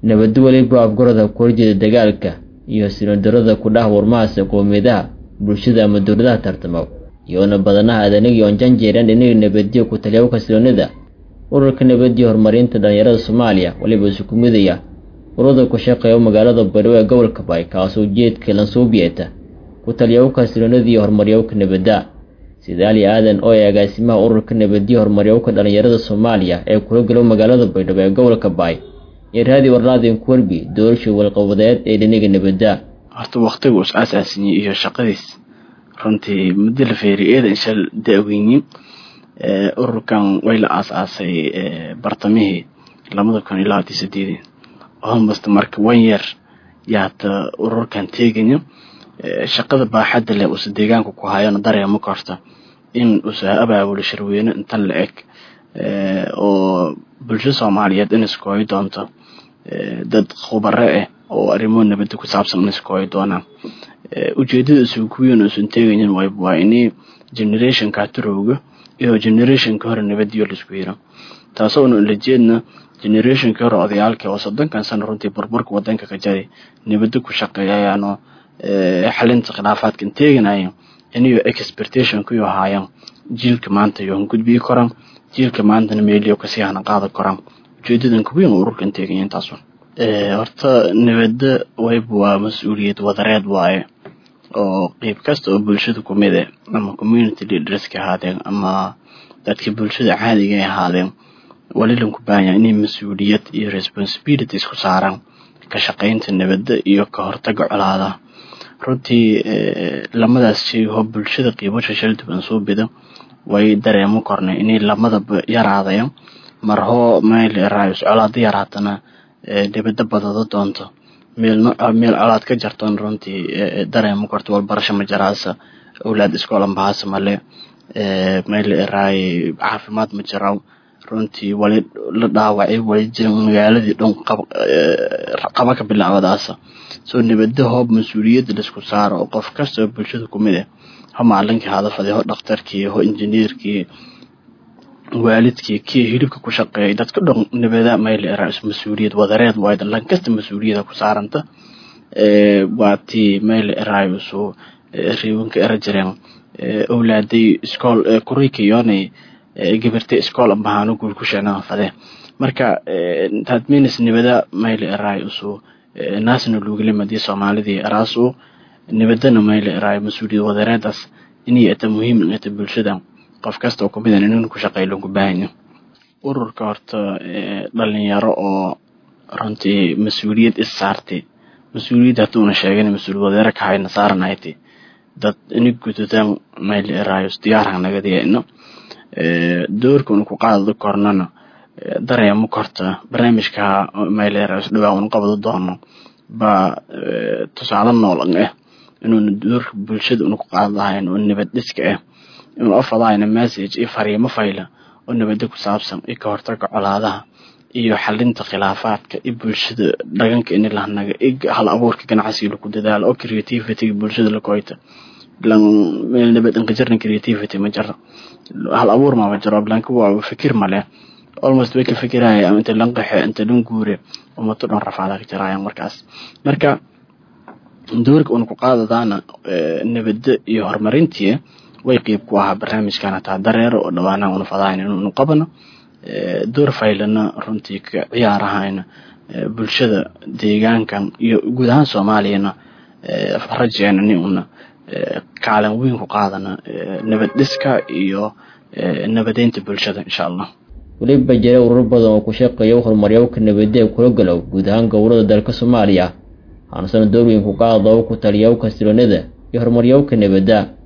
nabadda weliba afgarada ku horjeeda dagaalka iyo sinodarada ku dhah warmahaasa qowmiyadaha bulshada ama dowladaha tartamo iyoona badanaha adanigii oon janjeeran dhinaga nabadiyo ku taliyaabo kasiloonida ururka nabadiyo horumarinta dhalinyarada soomaaliya weliba isuku midaya ururada ku shaqeeya magaalada baydhabo ee gobolka baay kaasoo ujeedka lansuubiyeeta ku taliyaabo kasiloonida iyo horumaryawka nabadda sidaali aadan oo ee agaasimaha ururka nabadiyo horumaryawka dhalinyarada soomaaliya ee kula galo magaalada baydhabo ee gobolka baay iyo raadi warlaadin kuwerbi doorasha walqabadeed ee dhinaga nabadda horta waktigu is aasaasiyey iyo shaqadiis runtii muddo la feeriy eeda inshal da-weynin ururkan way la aas-aasay bartamihii labada kun iyo labaatan sideedii almost marka one year yaata ururkan teegaya shaqada baaxadda leh uuse deegaanka ku hayana dareema korta in uuse abaabulo shirweyne intan la eg oo bulsho soomaaliyeed in iskooyi doonto dad khubare ah oo arrimo nabadda ku saabsan in iskooyi doonaan ujeedada isuguweyn uusan teegayin waa ini generationka turowga iyo generationka hore nabadiyo laisku yiro taasoo una ula jeedna generationka hore odayaalka oo soddonkan sano runtii burburka wadanka ka jaray nabadda ku shaqeeyayaano xalinta khilaafaadkan teeganaya inayo expectation kuyo haayaan jiilka maanta yohan gudbiyi koraan jiilka maantana meeliyo kasii hana qaada koraan ujeedadan kuweyn oo ururkan teeganya intaasun horta nabadda wayb waa mas-uuliyad wadareed waaye oo qeyb kasta oo bulshada kumid eh ama community leaderska ahaadeen ama dadka bulshada caadiga ay ahaadeen walilan ku baahanya inay mas-uuliyad iyo responsibilities ku saaraan ka shaqaynta nabadda iyo ka hortaga colaadaha runtii lamadaas shay oo bulshada qiibasha shalduban soo bida way dareemo kornay inay lamadaba yaraadayan marhoo meel raayus colaada yaraatana nabadda badado doonto meel meel colaad ka jartoon runtii dareemo korto walbarasho ma jaraasa awlaad iskoolan bahasa male meel raay caafimaad ma jiraw runtii wali la dhaawacay wali jiran magaaladii dhan qaba ka bilaabadaasa soo nabadda hoob mas-uuliyadda laisku saaro oo qof kasta oo bulshada kumid ah ho macalinkii hadafadii ho dhakhtarkii ho injineerkii waalidkii kii hilibka ku shaqeeyay dadka dhan nabada meel mas-uuliyad wadareed waay lan kasta mas-uuliyada ku saaranta waa tii meel eraayosu riiwanka era jireen owlaaday iskool kurikiyonay gabartay iskool ambahaano guul ku sheenaan fadee marka tadminis nabada meel eraayosu naasna luugilamadii soomaalidii eraasu nabadana meel eraayo mas-uuliyad wadareedaas inay ata muhiim ata bulshada qof kasta oo kumid an inin ku shaqeey lagu baahanya ururka horta dhalinyaro oo runtii mas-uuliyad is saartay mas-uuliyad hadduuna sheegan mas-uuliyad wadeera ka hayna saaranahaytay dad ini gududaan meel eraayos diyaarhan nagadiyayno doorka una ku qaadada kornana dareemo korta barnaamijka meel eraayos dhawaa una qabado doono baa tusaale noolan ah inuuna doorka bulshada una ku qaadadahayn oo nabad dhiska ah inuu afadahayna message iyo fariimo fayla oo nabadda ku saabsan iyo ka hortaga colaadaha iyo xalinta khilaafaadka iyo bulshada dhaganka ini lahanaga iyo hal abuurka ganacsiga laku dadaalo oo creativityga bulshada lakoyta lan meel nabad inka jirna creativity ma jiro hal abuur maba jiro blanka waa fikir male almost way ka fikiraya ama inta lan qaxe inta lan guure umato dhan rafaada ka jirayaan markaas marka doorka una ku qaadadaana nabadda iyo horumarintii way qeyb ku ahaa barnaamijkan hataa dareero oo dhawaanaha una fadahayn inunu qabano door faylana runtii ka ciyaarahayna bulshada deegaankan iyo guud ahaan soomaaliyana rajeena ni una kaalin weyn ku qaadana nabad dhiska iyo nabadeynta bulshada insha allah weliba jira urur badan oo ku shaqeeya horumaryawka nabadda ee kula galow guud ahaan gobolada dalka soomaaliya haanasana door weyn ku qaada oo ku taliyawka siloonada iyo horumaryawka nabadda